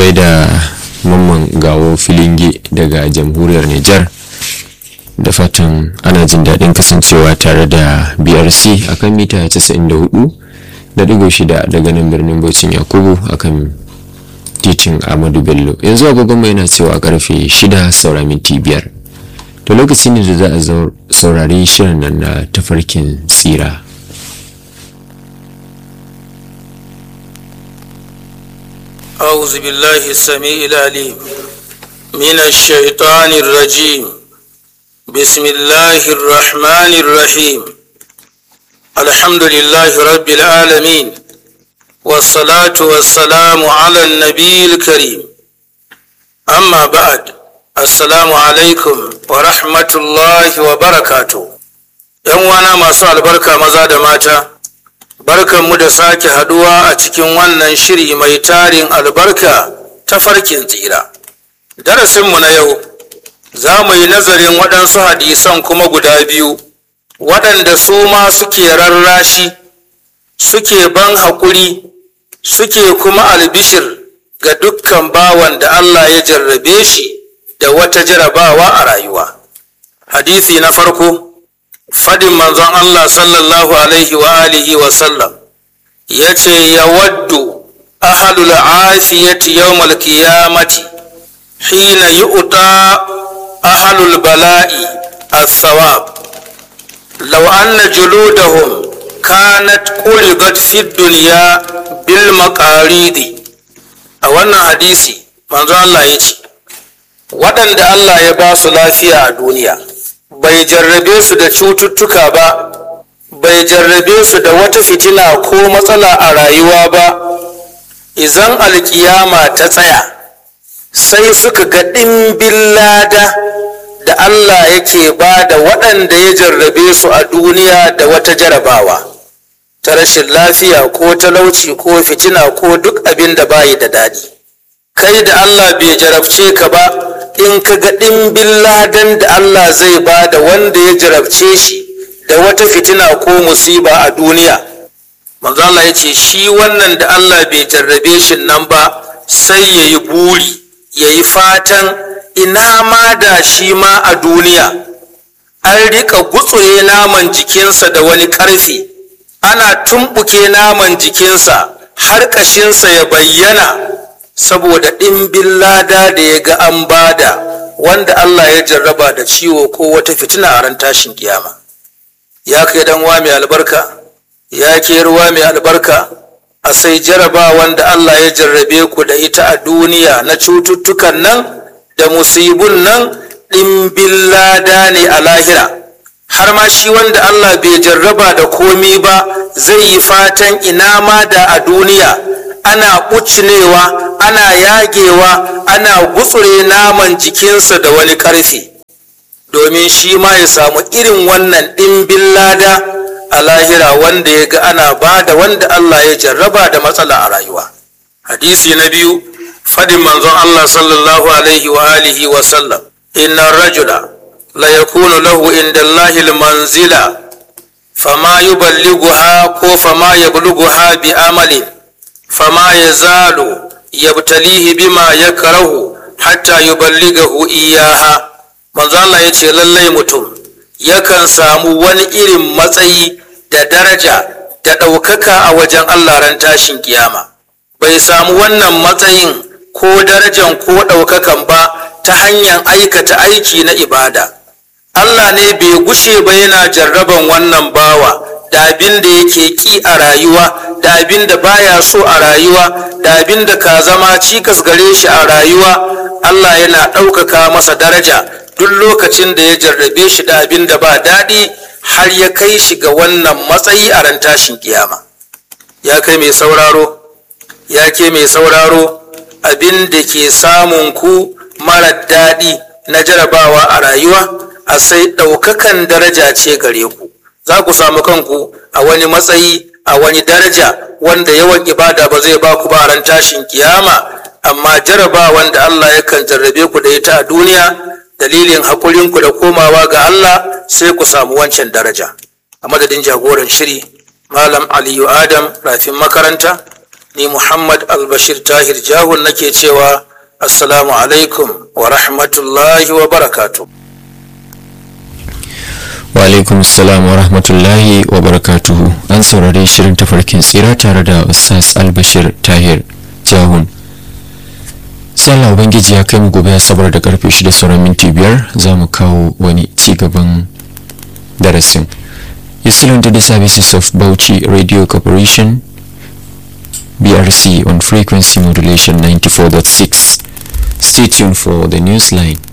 gaida mamman gawo filinge daga jamhuriyar Nijar da fatan ana jin daɗin kasancewa tare da BRC akan mita 94 da digo shida daga nan birnin Bauchin Yakubu akan titin Ahmadu Bello yanzu agogon mai yana cewa karfe shida saura minti biyar to lokaci ne da za a saurari shirin nan na tafarkin tsira أعوذ بالله السميع العليم من الشيطان الرجيم بسم الله الرحمن الرحيم الحمد لله رب العالمين والصلاة والسلام على النبي الكريم أما بعد السلام عليكم ورحمة الله وبركاته ‘Yan wana masu albarka maza da mata’ Barkanmu da sake haduwa a cikin wannan shiri mai tarin albarka ta farkin tsira. Darasinmu na yau, za mu yi nazarin waɗansu hadisan kuma guda biyu, waɗanda su ma suke rarrashi, suke ban haƙuri, suke kuma albishir ga dukkan bawan da Allah ya jarrabe shi da wata jarabawa a rayuwa. Hadisi na farko. fadin manzon Allah sallallahu alaihi wa alihi wa sallam ya ce ya waddu ahalul afiyati yawmal qiyamati hina yu'ta ahalul bala'i as-sawab law anna juludahum kanat qulidat fi dunya bil maqaridi a wannan hadisi manzon Allah ya ce waɗanda Allah ya ba su lafiya a duniya bai jarrabe su da cututtuka ba bai jarrabe su da wata fitina ko matsala a rayuwa ba izan alkiyama ta tsaya sai suka ga ɗimbin lada da Allah yake ba da waɗanda ya jarrabe su a duniya da wata jarabawa ta rashin lafiya ko talauci ko fitina ko duk abin da bayi da daɗi kai da Allah bai jarabce ka ba in ka ga ɗimbin ladan da Allah zai ba da wanda ya jarabce shi da wata fitina ko musiba a duniya manzo Allah ya ce shi wannan da Allah bai jarrabe shi nan ba sai ya yi buri ya yi fatan ina ma da shi ma a duniya an rika gutsure naman jikinsa da wani ƙarfi ana tumɓuke naman jikinsa har ƙashinsa ya bayyana saboda ɗimbin lada da ya ga an bada wanda Allah ya jarraba da ciwo ko wata fitina a ran tashin kiyama ya kai dan wa mai albarka ya ke ruwa mai albarka a sai jaraba wanda Allah ya jarrabe ku da ita a duniya na cututtukan nan da musibun nan ɗimbin lada ne a lahira har ma shi wanda Allah bai jarraba da komi ba zai yi fatan ina ma da a duniya ana ɓucinewa ana yagewa ana gutsure naman jikinsa da wani ƙarfi domin shi ma ya samu irin wannan ɗimbin lada a lahira wanda ya ga ana ba da wanda Allah ya jarraba da matsala a rayuwa hadisi na biyu fadin manzon Allah sallallahu alaihi wa alihi wa sallam inna rajula la yakunu lahu inda Allahi manzila fama yuballighuha ko fama yablughuha bi amalin فما يزال يبتليه بما يكره حتى يبلغه إياها manzo Allah ya ce lallai mutum yakan samu wani irin matsayi da daraja da ɗaukaka a wajen Allah ran tashin kiyama bai samu wannan matsayin ko darajan ko ɗaukakan ba ta hanyar aikata aiki na ibada Allah ne bai gushe ba yana jarraban wannan bawa da abin da yake ki a rayuwa da abin da baya so a rayuwa da abin da ka zama cikas gare shi a rayuwa Allah yana ɗaukaka masa daraja duk lokacin da ya jarrabe shi da abin da ba daɗi har ya kai shi ga wannan matsayi a ran tashin kiyama ya kai mai sauraro ya ke mai sauraro abin da ke samun ku mara daɗi na jarabawa a rayuwa a sai ɗaukakan daraja ce gare ku za ku samu kanku a wani matsayi a wani daraja wanda yawan ibada ba zai ba ku ba ran tashin kiyama amma jaraba wanda Allah yakan jarrabe ku da ita a duniya dalilin haƙurinku da komawa ga Allah sai ku samu wancan daraja a madadin jagoran shiri malam aliyu adam rafin makaranta ni muhammad albashir tahir jahun nake cewa assalamu alaikum wa rahmatullahi wa barakatu wa alaikum salam wa rahmatullahi wa barakatuhu an saurari shirin tafarkin tsira tare da ustaz albashir tahir jahun sai Allah ubangiji ya kai mu gobe asabar da karfe shida sauran minti biyar za mu kawo wani ci gaban darasin you still to the services of Bauchi Radio Corporation BRC on frequency modulation 94.6 stay tuned for the news line